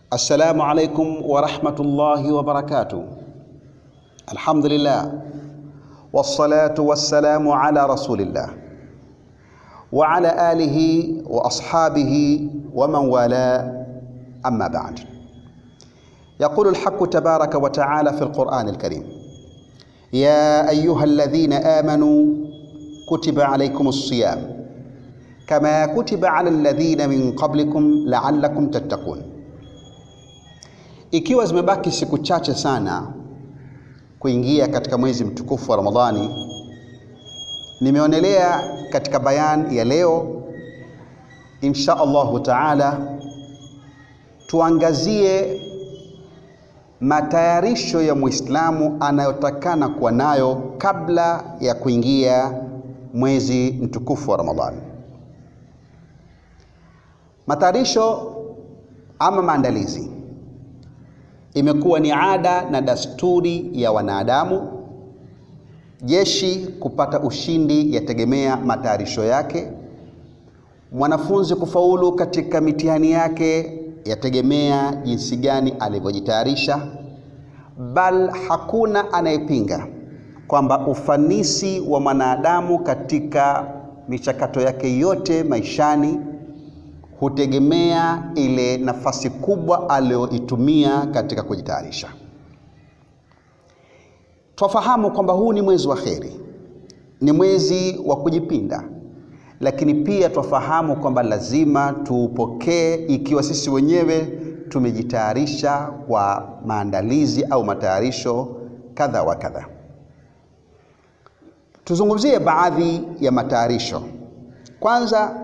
Assalamu alaikum warahmatullahi wabarakatuh. Alhamdulillah wassalatu wassalamu ala rasulillah wa ala alihi wa ashabihi wa man wala amma ba'd. Yaqulu alhaqqu tabaraka wa ta'ala fi alqur'ani alkarim ya ayyuha alladhina amanu kutiba alaykumus siyam kama kutiba ala alladhina min qablikum la'allakum tattaqun Ikiwa zimebaki siku chache sana kuingia katika mwezi mtukufu wa Ramadhani, nimeonelea katika bayan ya leo, insha Allahu taala, tuangazie matayarisho ya Muislamu anayotakana kuwa nayo kabla ya kuingia mwezi mtukufu wa Ramadhani. Matayarisho ama maandalizi imekuwa ni ada na dasturi ya wanadamu. Jeshi kupata ushindi yategemea matayarisho yake. Mwanafunzi kufaulu katika mitihani yake yategemea jinsi gani alivyojitayarisha. Bal hakuna anayepinga kwamba ufanisi wa mwanadamu katika michakato yake yote maishani hutegemea ile nafasi kubwa aliyoitumia katika kujitayarisha. Twafahamu kwamba huu ni mwezi wa kheri, ni mwezi wa kujipinda, lakini pia twafahamu kwamba lazima tuupokee ikiwa sisi wenyewe tumejitayarisha kwa maandalizi au matayarisho kadha wa kadha. Tuzungumzie baadhi ya matayarisho. Kwanza,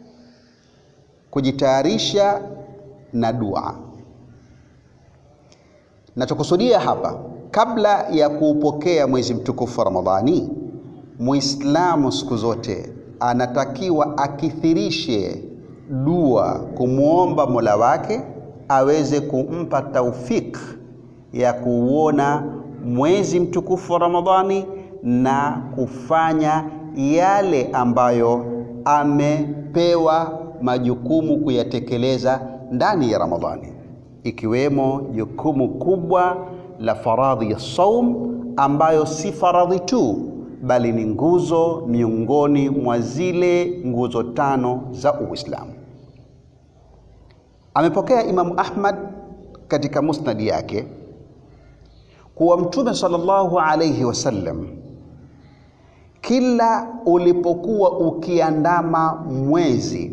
kujitayarisha na dua. Nachokusudia hapa, kabla ya kuupokea mwezi mtukufu wa Ramadhani, Muislamu siku zote anatakiwa akithirishe dua, kumwomba Mola wake aweze kumpa taufik ya kuuona mwezi mtukufu wa Ramadhani na kufanya yale ambayo amepewa majukumu kuyatekeleza ndani ya Ramadhani, ikiwemo jukumu kubwa la faradhi ya saum, ambayo si faradhi tu, bali ni nguzo miongoni mwa zile nguzo tano za Uislamu. Amepokea Imamu Ahmad katika musnadi yake kuwa Mtume sallallahu alayhi wasallam kila ulipokuwa ukiandama mwezi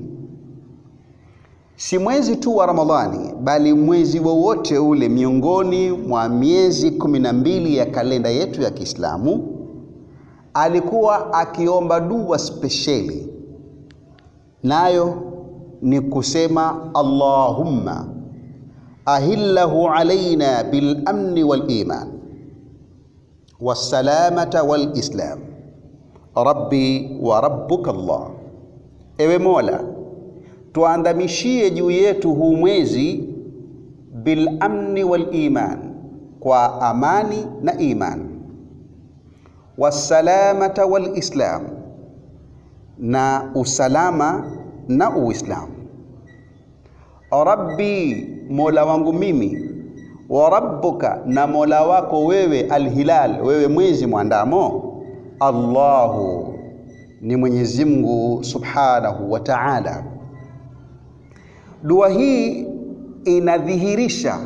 si mwezi tu wa Ramadhani bali mwezi wowote ule miongoni mwa miezi kumi na mbili ya kalenda yetu ya Kiislamu, alikuwa akiomba dua spesheli, nayo ni kusema Allahumma ahillahu alaina bil amni wal iman wassalamata wal islam rabbi wa rabbuka Allah, ewe Mola tuandamishie juu yetu huu mwezi bil amni wal iman, kwa amani na iman, wassalamata wal islam, na usalama na Uislamu. Rabbi, mola wangu mimi, wa rabbuka, na mola wako wewe, alhilal, wewe mwezi mwandamo, Allahu, ni Mwenyezi Mungu subhanahu wa ta'ala. Dua hii inadhihirisha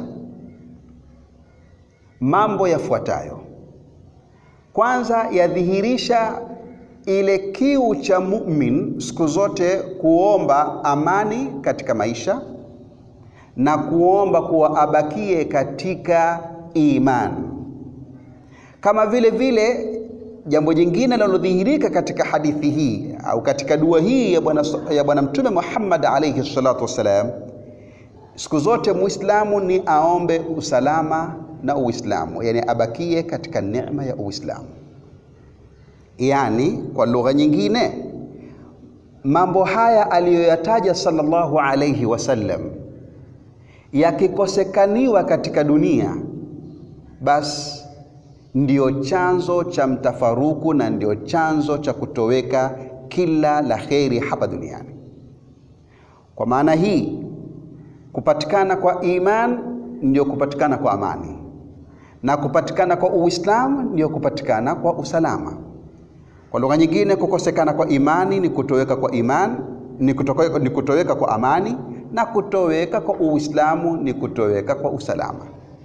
mambo yafuatayo. Kwanza, yadhihirisha ile kiu cha mumin siku zote kuomba amani katika maisha na kuomba kuwa abakie katika imani. Kama vile vile jambo jingine linalodhihirika katika hadithi hii au katika dua hii ya Bwana ya Bwana Mtume Muhammad alayhi salatu wassalam, siku zote Muislamu ni aombe usalama na Uislamu, yani abakie katika neema ya Uislamu. Yani kwa lugha nyingine, mambo haya aliyoyataja sallallahu alayhi wasallam yakikosekaniwa katika dunia, basi ndio chanzo cha mtafaruku na ndio chanzo cha kutoweka kila la kheri hapa duniani. Kwa maana hii Kupatikana kwa iman ndio kupatikana kwa amani, na kupatikana kwa Uislamu ndio kupatikana kwa usalama. Kwa lugha nyingine, kukosekana kwa imani ni kutoweka kwa imani, ni kutoweka, ni kutoweka kwa amani, na kutoweka kwa Uislamu ni kutoweka kwa usalama.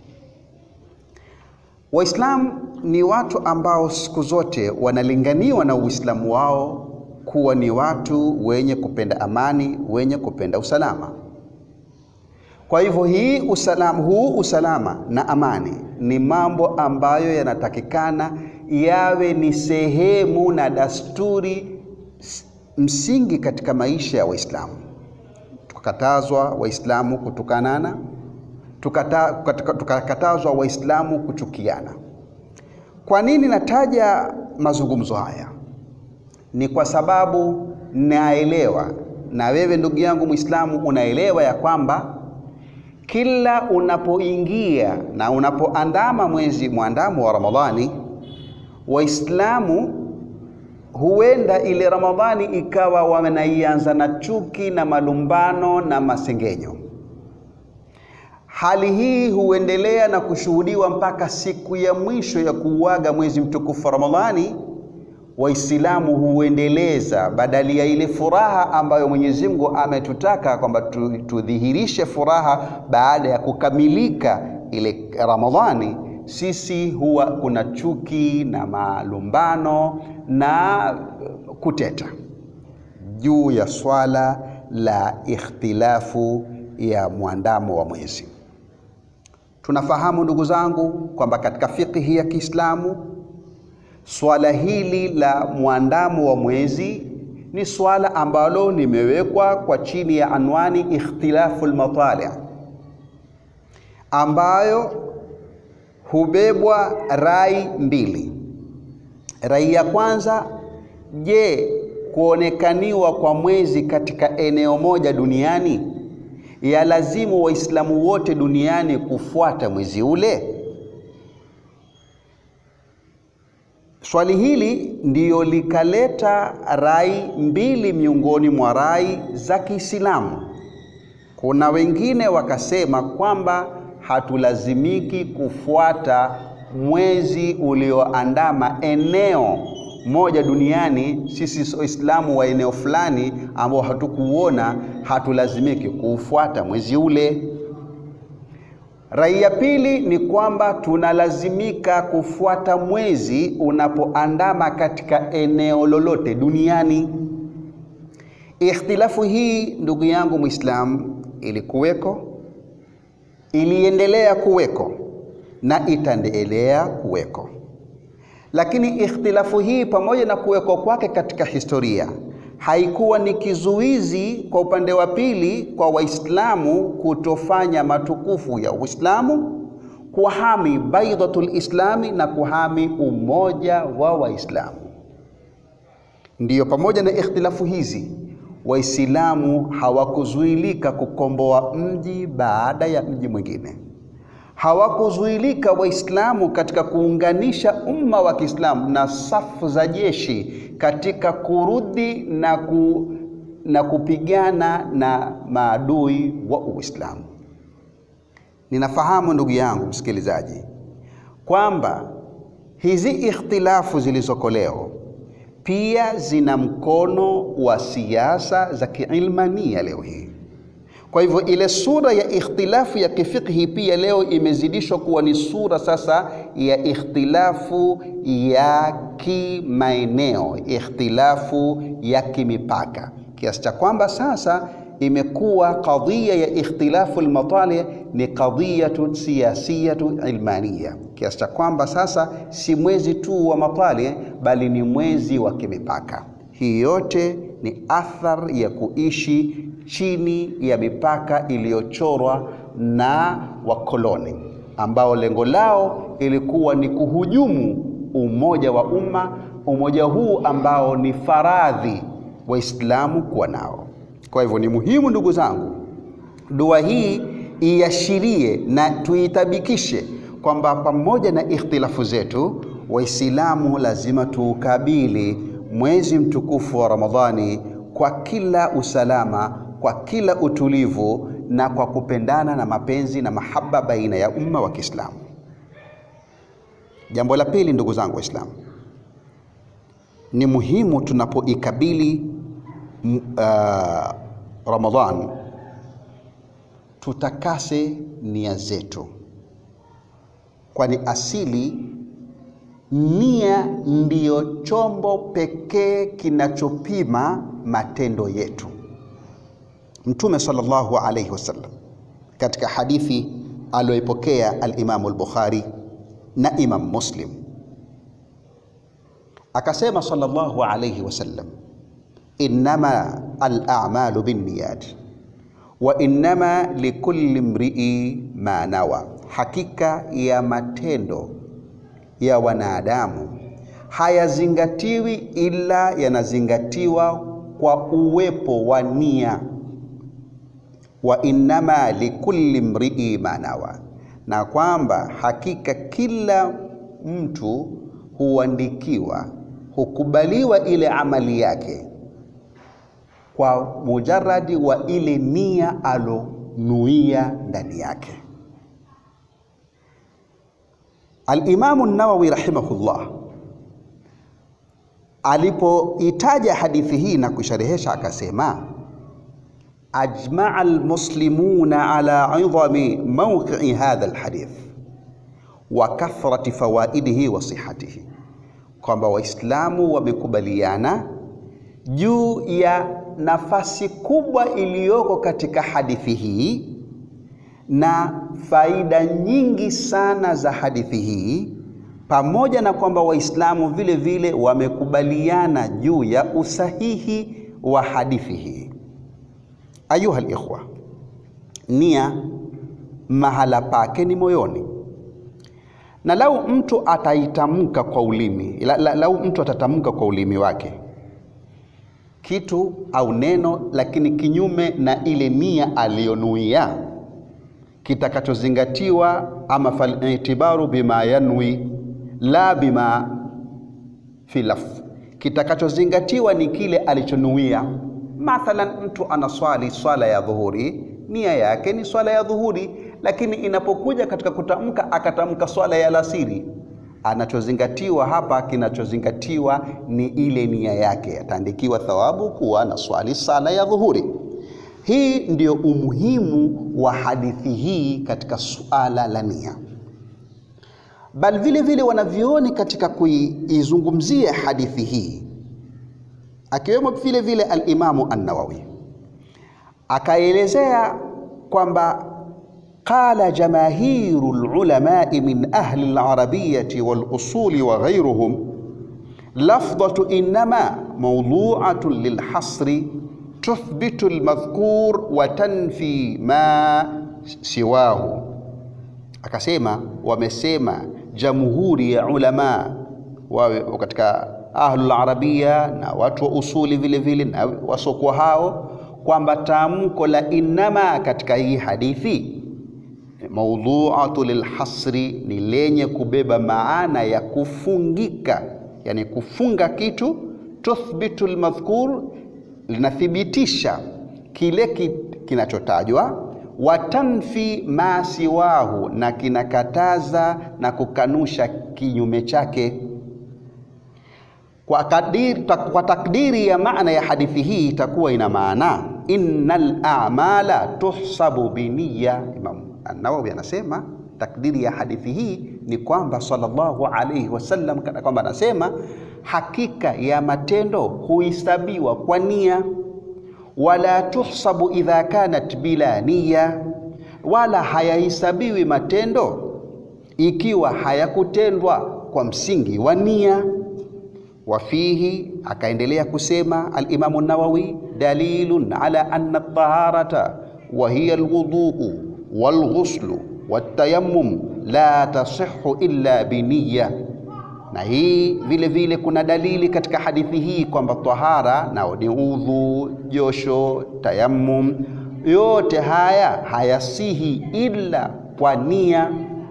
Waislamu ni watu ambao siku zote wanalinganiwa na Uislamu wao kuwa ni watu wenye kupenda amani, wenye kupenda usalama. Kwa hivyo hii usalama, huu usalama na amani ni mambo ambayo yanatakikana yawe ni sehemu na dasturi msingi katika maisha ya Waislamu. Tukakatazwa Waislamu kutukanana, tukakatazwa Waislamu kuchukiana. Kwa nini nataja mazungumzo haya? Ni kwa sababu naelewa, na wewe ndugu yangu Muislamu unaelewa ya kwamba kila unapoingia na unapoandama mwezi mwandamo wa Ramadhani, Waislamu huenda ile Ramadhani ikawa wanaianza na chuki na malumbano na masengenyo. Hali hii huendelea na kushuhudiwa mpaka siku ya mwisho ya kuuaga mwezi mtukufu wa Ramadhani. Waislamu huendeleza badali ya ile furaha ambayo Mwenyezi Mungu ametutaka kwamba tudhihirishe furaha baada ya kukamilika ile Ramadhani, sisi huwa kuna chuki na malumbano na kuteta juu ya swala la ikhtilafu ya mwandamo wa mwezi. Tunafahamu ndugu zangu kwamba katika fiqhi ya Kiislamu swala hili la mwandamo wa mwezi ni swala ambalo limewekwa kwa chini ya anwani ikhtilafu lmatali, ambayo hubebwa rai mbili. Rai ya kwanza, je, kuonekaniwa kwa mwezi katika eneo moja duniani yalazimu Waislamu wote duniani kufuata mwezi ule? Swali hili ndiyo likaleta rai mbili miongoni mwa rai za Kiislamu. Kuna wengine wakasema kwamba hatulazimiki kufuata mwezi ulioandama eneo moja duniani. Sisi Waislamu wa eneo fulani ambao hatukuona, hatulazimiki kuufuata mwezi ule. Rai ya pili ni kwamba tunalazimika kufuata mwezi unapoandama katika eneo lolote duniani. Ikhtilafu hii ndugu yangu Muislamu, ilikuweko, iliendelea kuweko na itaendelea kuweko, lakini ikhtilafu hii pamoja na kuweko kwake katika historia haikuwa ni kizuizi kwa upande wa pili kwa Waislamu kutofanya matukufu ya Uislamu, kuhami baidatul islami na kuhami umoja wa Waislamu. Ndiyo, pamoja na ikhtilafu hizi Waislamu hawakuzuilika kukomboa mji baada ya mji mwingine. Hawakuzuilika Waislamu katika kuunganisha umma wa Kiislamu na safu za jeshi katika kurudi na, ku, na kupigana na maadui wa Uislamu. Ninafahamu ndugu yangu msikilizaji kwamba hizi ikhtilafu zilizoko leo pia zina mkono wa siasa za kiilmania leo hii. Kwa hivyo ile sura ya ikhtilafu ya kifikhi pia leo imezidishwa kuwa ni sura sasa ya ikhtilafu ya kimaeneo, ikhtilafu ya kimipaka, kiasi cha kwamba sasa imekuwa kadhia ya ikhtilafu almatali ni qadhiyatu siyasiyatu ilmania, kiasi cha kwamba sasa si mwezi tu wa matali, bali ni mwezi wa kimipaka. Hii yote ni athar ya kuishi chini ya mipaka iliyochorwa na wakoloni ambao lengo lao ilikuwa ni kuhujumu umoja wa umma, umoja huu ambao ni faradhi Waislamu kuwa nao. Kwa hivyo ni muhimu ndugu zangu, dua hii iashirie na tuitabikishe kwamba pamoja na ikhtilafu zetu, Waislamu lazima tuukabili mwezi mtukufu wa Ramadhani kwa kila usalama, kwa kila utulivu na kwa kupendana na mapenzi na mahaba baina ya umma wa Kiislamu. Jambo la pili, ndugu zangu Waislamu, ni muhimu tunapoikabili uh, Ramadhan tutakase nia zetu, kwani asili nia ndiyo chombo pekee kinachopima matendo yetu. Mtume sallallahu alayhi wasallam katika hadithi aliyoipokea al-Imamu al-Bukhari na Imam Muslim akasema sallallahu alayhi wasallam, innama al-a'malu binniyat wa innama likulli mri'i ma nawa, hakika ya matendo ya wanadamu hayazingatiwi ila yanazingatiwa kwa uwepo wa nia. Wa innama likulli mri'i ma nawa, na kwamba hakika kila mtu huandikiwa, hukubaliwa ile amali yake kwa mujaradi wa ile nia alonuia ndani yake. Al-Imamu Nawawi rahimahullah alipoitaja hadithi hii na kusharehesha akasema, ajmaa almuslimuna ala idhami mawqii hadha alhadith wa kathrati fawaidihi wa sihatihi, kwamba Waislamu wamekubaliana juu ya nafasi kubwa iliyoko katika hadithi hii na faida nyingi sana za hadithi hii, pamoja na kwamba Waislamu vile vile wamekubaliana juu ya usahihi wa hadithi hii. Ayuha alikhwa, nia mahala pake ni moyoni, na lau mtu ataitamka kwa ulimi la, la, lau mtu atatamka kwa ulimi wake kitu au neno, lakini kinyume na ile nia aliyonuia kitakachozingatiwa ama falitibaru bima yanwi la bima fi lafz, kitakachozingatiwa ni kile alichonuia. Mathalan, mtu anaswali swala ya dhuhuri, nia yake ni swala ya dhuhuri, lakini inapokuja katika kutamka akatamka swala ya alasiri, anachozingatiwa hapa, kinachozingatiwa ni ile nia yake, ataandikiwa thawabu kuwa na swali sala ya dhuhuri. Hii ndio umuhimu wa hadithi hii katika suala la nia. Bali vile vile wanavyoni katika kuizungumzia hadithi hii, akiwemo vile vile al-Imamu an-Nawawi akaelezea kwamba qala jamahiru lulamai min ahli al-arabiyyati wal-usuli wa ghayruhum lafdhatu innama mawdu'atun lilhasri tuthbitu almadhkur wa tanfi ma siwahu. Akasema wamesema jamhuri ya ulama wawe katika ahlul arabia na watu wa usuli vile vile na wasokuwa hao, kwamba tamko la innama katika hii hadithi maudhuatu lilhasri ni lenye kubeba maana ya kufungika, yani kufunga kitu. Tuthbitu almadhkur linathibitisha kile ki, kinachotajwa watanfi ma siwahu, na kinakataza na kukanusha kinyume chake. Kwa, kadiri, kwa takdiri ya maana ya hadithi hii itakuwa ina maana innal a'mala tuhsabu biniya. Imam An-Nawawi anasema takdiri ya hadithi hii ni kwamba sallallahu alayhi wasallam kana kwamba anasema hakika ya matendo huhesabiwa kwa nia, wala tuhsabu idha kanat bila nia, wala hayahesabiwi matendo ikiwa hayakutendwa kwa msingi wa nia. Wafihi, akaendelea kusema Alimamu Nawawi, dalilun ala anna taharata wa hiya alwuduu walghuslu watayammum la tasihhu illa biniya na hii vile vile kuna dalili katika hadithi hii kwamba tahara nao ni udhu, josho, tayammum, yote haya hayasihi ila kwa nia.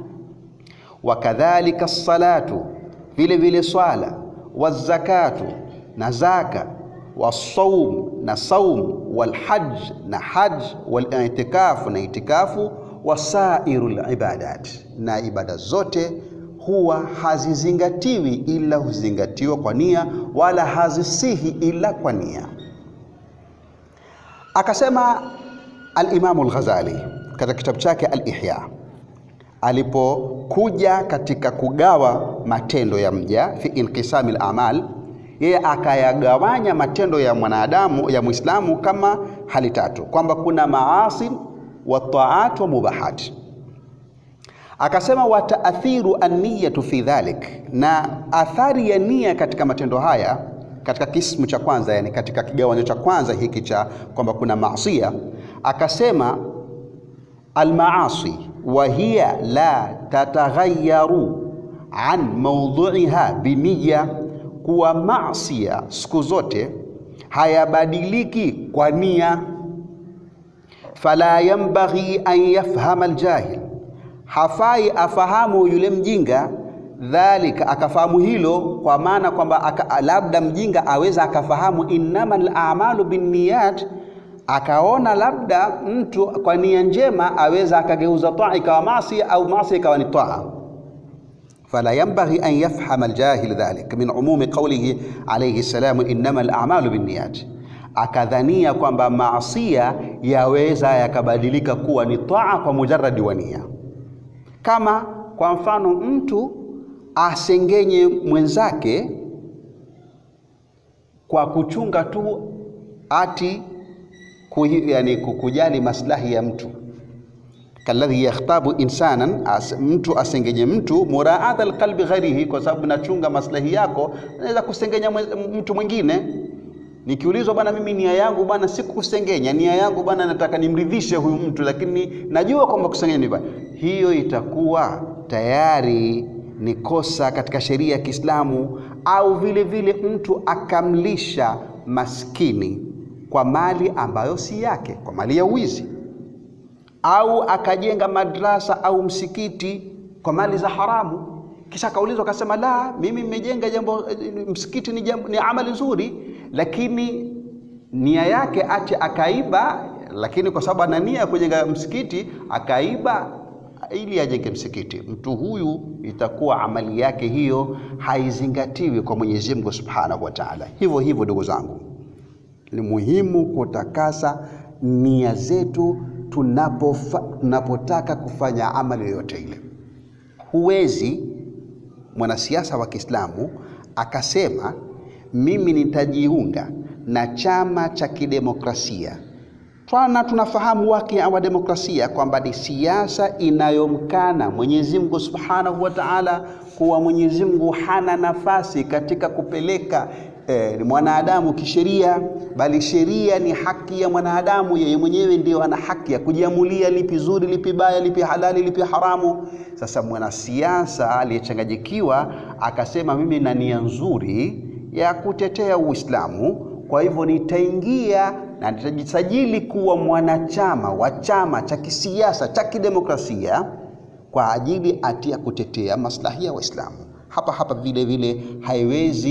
Wakadhalika salatu, vile vile swala, wazakatu na zaka, wasaum na saum, walhaj na haj, walitikafu na itikafu, wasairu libadat, na ibada zote huwa hazizingatiwi ila huzingatiwa kwa nia, wala hazisihi ila kwa nia. Akasema Alimamu Al-Ghazali katika kitabu chake Al-Ihya alipokuja katika kugawa matendo ya mja fi inqisami al-amal, yeye akayagawanya matendo ya mwanadamu ya Muislamu kama hali tatu, kwamba kuna maasi wa taat wa mubahat. Akasema wa taathiru an-niyatu fi dhalik, na athari ya nia katika matendo haya katika kismu cha kwanza, yani katika kigawanyo cha kwanza hiki cha kwamba kuna maasia, akasema almaasi wa hiya la tataghayaru an mawdhu'iha biniya, kuwa maasia siku zote hayabadiliki kwa nia. Fala yanbaghi an yafhama aljahil, hafai afahamu yule mjinga dhalika akafahamu hilo, kwa maana kwamba labda mjinga aweza akafahamu innamal a'malu binniyat, akaona labda mtu kwa nia njema aweza akageuza taa ikawa maasi au maasi ikawa ni taa. Fala yanbaghi an yafhama aljahil dhalik min umumi qawlihi alayhi salam innamal a'malu binniyat, akadhania kwamba maasia yaweza yakabadilika kuwa ni taa kwa mujarradi wa nia, kama kwa mfano mtu asengenye mwenzake kwa kuchunga tu ati kuhi, yani kujali maslahi ya mtu, kalladhi yakhtabu insanan as, mtu asengenye mtu muraata alqalbi ghairihi, kwa sababu nachunga maslahi yako, naweza kusengenya mtu mwingine. Nikiulizwa bwana, mimi nia yangu bwana si kukusengenya, nia yangu bwana nataka nimridhishe huyu mtu, lakini najua kwamba kusengenya ni baya, hiyo itakuwa tayari ni kosa katika sheria ya Kiislamu. Au vile vile mtu akamlisha maskini kwa mali ambayo si yake, kwa mali ya wizi, au akajenga madrasa au msikiti kwa mali za haramu, kisha akaulizwa akasema, la, mimi nimejenga jambo msikiti ni, jambo, ni amali nzuri, lakini nia yake ati akaiba, lakini kwa sababu ana nia ya kujenga msikiti akaiba ili ajenge msikiti, mtu huyu itakuwa amali yake hiyo haizingatiwi kwa Mwenyezi Mungu Subhanahu wa Ta'ala. Hivyo hivyo, ndugu zangu, ni muhimu kutakasa nia zetu tunapofa, tunapotaka kufanya amali yoyote ile. Huwezi mwanasiasa wa Kiislamu akasema mimi nitajiunga na chama cha kidemokrasia twana tunafahamu wake wa demokrasia kwamba ni siasa inayomkana Mwenyezi Mungu Subhanahu wa Ta'ala, kuwa Mwenyezi Mungu hana nafasi katika kupeleka eh, mwanadamu kisheria, bali sheria ni haki ya mwanadamu. Yeye mwenyewe ndio ana haki ya kujiamulia lipi zuri, lipi baya, lipi halali, lipi haramu. Sasa mwanasiasa aliyechanganyikiwa akasema mimi na nia nzuri ya kutetea Uislamu, kwa hivyo nitaingia na nitajisajili kuwa mwanachama wa chama cha kisiasa cha kidemokrasia kwa ajili ati ya kutetea maslahi ya Waislamu. Hapa hapa vile vile haiwezi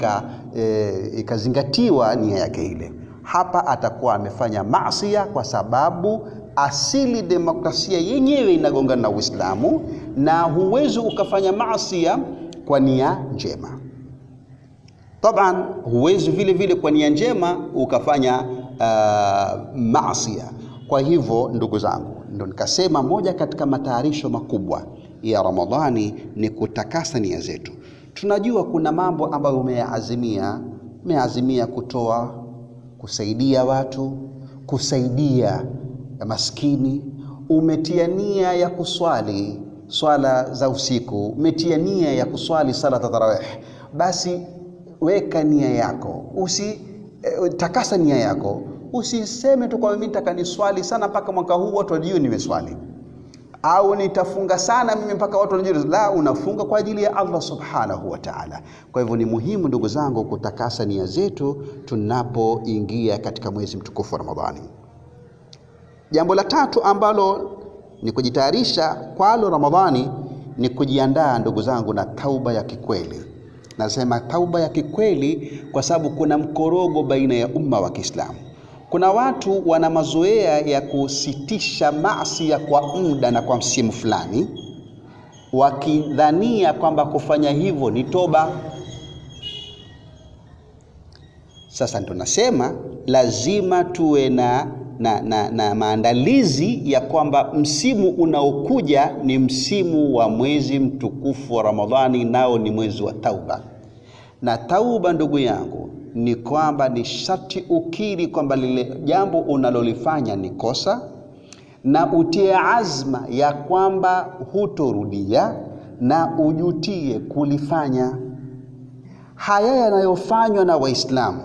ikazingatiwa e, nia yake ile. Hapa atakuwa amefanya maasia, kwa sababu asili demokrasia yenyewe inagongana na Uislamu, na huwezi ukafanya maasia kwa nia njema. Taban, huwezi vile vile kwa nia njema ukafanya uh, maasia. Kwa hivyo ndugu zangu, ndo nikasema moja katika matayarisho makubwa ya Ramadhani ni kutakasa nia zetu. Tunajua kuna mambo ambayo umeyaazimia, umeazimia kutoa, kusaidia watu, kusaidia maskini, umetia nia ya kuswali swala za usiku, umetia nia ya kuswali sala tarawih, basi weka nia yako, usi eh, takasa nia yako. Usiseme tu kwamba mimi nataka niswali sana mpaka mwaka huu watu wajue nimeswali, au nitafunga sana mimi mpaka watu wajue. La, unafunga kwa ajili ya Allah subhanahu wa ta'ala. Kwa hivyo ni muhimu ndugu zangu kutakasa nia zetu tunapoingia katika mwezi mtukufu wa Ramadhani. Jambo la tatu ambalo ni kujitayarisha kwalo Ramadhani ni kujiandaa ndugu zangu na tauba ya kikweli Nasema tauba ya kikweli kwa sababu kuna mkorogo baina ya umma wa Kiislamu. Kuna watu wana mazoea ya kusitisha maasi ya kwa muda na kwa msimu fulani, wakidhania kwamba kufanya hivyo ni toba. Sasa ndo nasema lazima tuwe na, na, na, na maandalizi ya kwamba msimu unaokuja ni msimu wa mwezi mtukufu wa Ramadhani, nao ni mwezi wa tauba. Na tauba, ndugu yangu, ni kwamba ni sharti ukiri kwamba lile jambo unalolifanya ni kosa na utie azma ya kwamba hutorudia na ujutie kulifanya. Haya yanayofanywa na Waislamu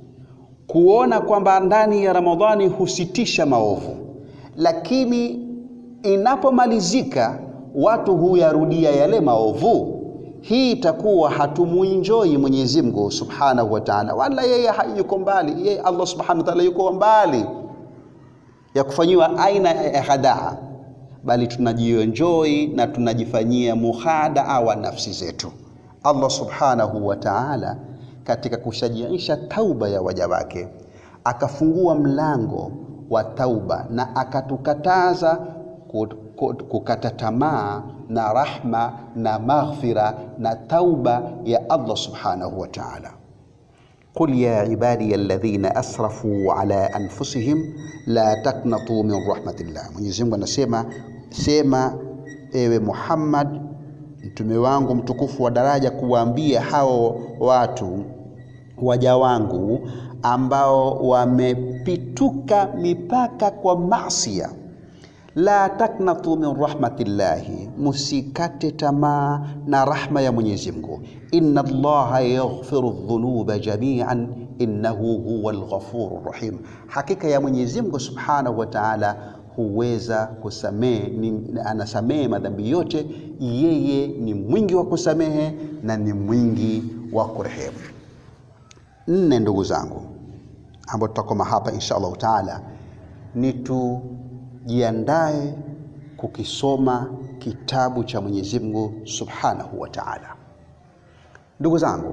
kuona kwamba ndani ya Ramadhani husitisha maovu, lakini inapomalizika watu huyarudia yale maovu, hii itakuwa hatumuinjoi Mwenyezi Mungu Subhanahu wa Ta'ala, wala yeye hayuko mbali. Yeye Allah Subhanahu wa Ta'ala yuko mbali ya kufanyiwa aina ya hadaa, bali tunajienjoi na tunajifanyia muhadaa wa nafsi zetu. Allah Subhanahu wa Ta'ala katika kushajiisha tauba ya waja wake akafungua mlango wa tauba na akatukataza kukata tamaa na rahma na maghfira na tauba ya Allah Subhanahu wa Ta'ala. Qul ya ibadiya alladhina asrafu ala anfusihim la taqnatu min rahmatillah. Mwenyezi Mungu anasema, sema ewe Muhammad mtume wangu mtukufu wa daraja, kuwaambia hao watu waja wangu ambao wamepituka mipaka kwa masia, la taknatu min rahmatillahi, musikate tamaa na rahma ya Mwenyezi Mungu. Inna Allaha yaghfiru dhunuba jamian innahu huwa alghafuru rahim, hakika ya Mwenyezi Mungu subhanahu wa ta'ala huweza kusamehe, anasamehe madhambi yote. Yeye ni mwingi wa kusamehe na ni mwingi wa kurehemu. Nne, ndugu zangu, ambao tutakoma hapa insha Allahu taala, ni tujiandae kukisoma kitabu cha Mwenyezi Mungu subhanahu wa taala. Ndugu zangu,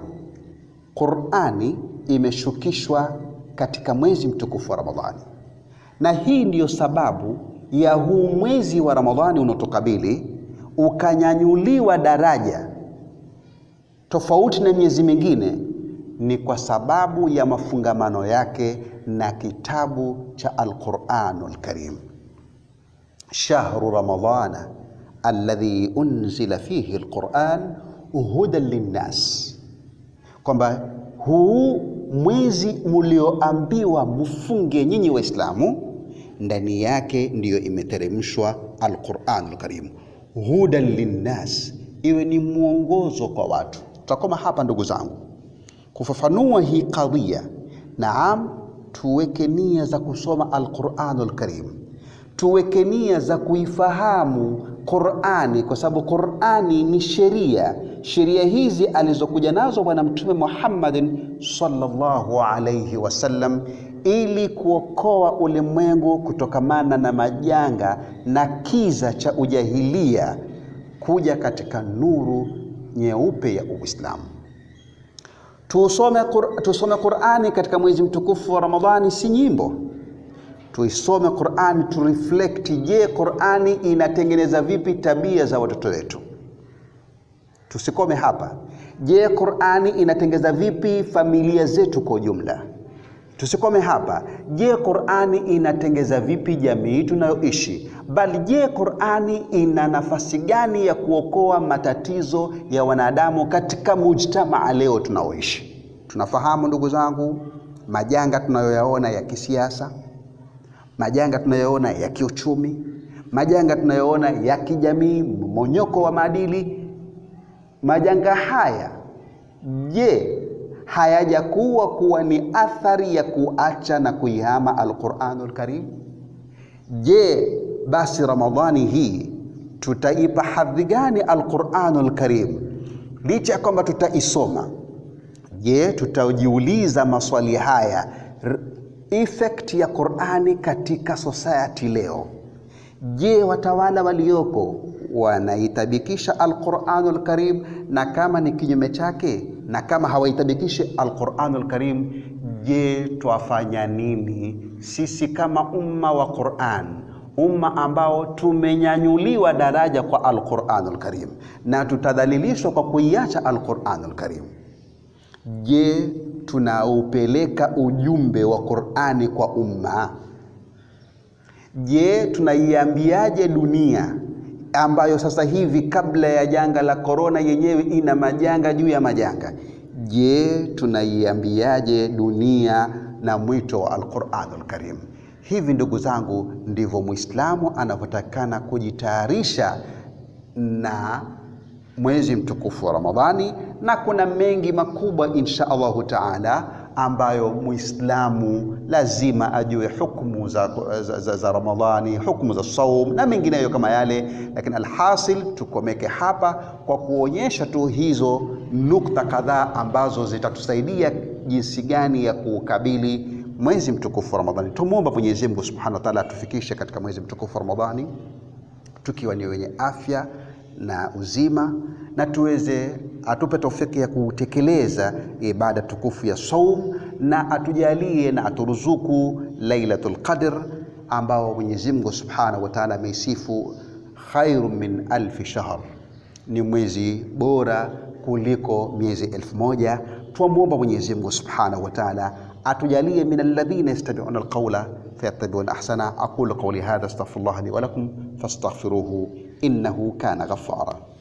Qurani imeshukishwa katika mwezi mtukufu wa Ramadhani na hii ndiyo sababu ya huu mwezi wa Ramadhani unaotokabili ukanyanyuliwa daraja tofauti na miezi mingine, ni kwa sababu ya mafungamano yake na kitabu cha Alquranul Karim. Shahru ramadhana alladhi unzila fihi alquran hudan linnas, kwamba huu mwezi mulioambiwa mufunge nyinyi Waislamu ndani yake ndiyo imeteremshwa Alquranul Karim, hudan linnas, iwe ni mwongozo kwa watu. Tutakoma hapa ndugu zangu kufafanua hii kadhia. Naam, tuweke nia za kusoma Alquranul Karim, tuweke nia za kuifahamu Qurani kwa sababu Qurani ni sheria. Sheria hizi alizokuja nazo Bwana Mtume Muhammadin sallallahu alayhi wasallam ili kuokoa ulimwengu kutokamana na majanga na kiza cha ujahilia kuja katika nuru nyeupe ya Uislamu. Tusome, tusome Qurani katika mwezi mtukufu wa Ramadhani, si nyimbo. Tuisome Qurani tureflect. Je, Qurani inatengeneza vipi tabia za watoto wetu? Tusikome hapa. Je, Qurani inatengeneza vipi familia zetu kwa ujumla? Tusikome hapa. Je, Qurani inatengeza vipi jamii tunayoishi? Bali je, Qurani ina nafasi gani ya kuokoa matatizo ya wanadamu katika mujtamaa leo tunaoishi? Tunafahamu ndugu zangu, majanga tunayoyaona ya kisiasa, majanga tunayoona ya kiuchumi, majanga tunayoona ya kijamii, mmonyoko wa maadili. Majanga haya je, hayajakuwa kuwa ni athari ya kuacha na kuihama Alquranul Karim? Je, basi Ramadhani hii tutaipa hadhi gani Alquranul Karim? Licha ya kwamba tutaisoma, je, tutajiuliza maswali haya, effect ya Qurani katika society leo? Je, watawala walioko wanaitabikisha Alquranul Karim? Na kama ni kinyume chake na kama hawaitabikishi Alquranul Karim, je, twafanya nini sisi kama umma wa Quran, umma ambao tumenyanyuliwa daraja kwa Alquranul Karim na tutadhalilishwa kwa kuiacha Alquranul Karim? Je, tunaupeleka ujumbe wa Qurani kwa umma? Je, tunaiambiaje dunia ambayo sasa hivi kabla ya janga la korona yenyewe ina majanga juu ya majanga? Je, tunaiambiaje dunia na mwito wa Alquranul Karim? Hivi ndugu zangu, ndivyo Muislamu anavyotakana kujitayarisha na mwezi mtukufu wa Ramadhani, na kuna mengi makubwa insha Allahu taala ambayo Muislamu lazima ajue hukumu za, za, za, za Ramadhani, hukumu za saum na mengineyo kama yale, lakini alhasil tukomeke hapa kwa kuonyesha tu hizo nukta kadhaa ambazo zitatusaidia jinsi gani ya kuukabili mwezi mtukufu wa Ramadhani. Tumwomba Mwenyezi Mungu Subhanahu wa Ta'ala atufikishe katika mwezi mtukufu wa Ramadhani tukiwa ni wenye afya na uzima na tuweze atupe taufiki ya kutekeleza ibada tukufu ya saum na atujalie na aturuzuku Lailatul Qadr ambao Mwenyezi Mungu Subhanahu wa Ta'ala ameisifu khairu min alfi shahr, ni mwezi bora kuliko miezi elfu moja. Twamwomba Mwenyezi Mungu Subhanahu wa Ta'ala atujalie min alladhina yastami'una alqawla fayattabi'una ahsana. aqulu qawli hadha astaghfirullah li wa lakum fastaghfiruhu innahu kana ghaffara.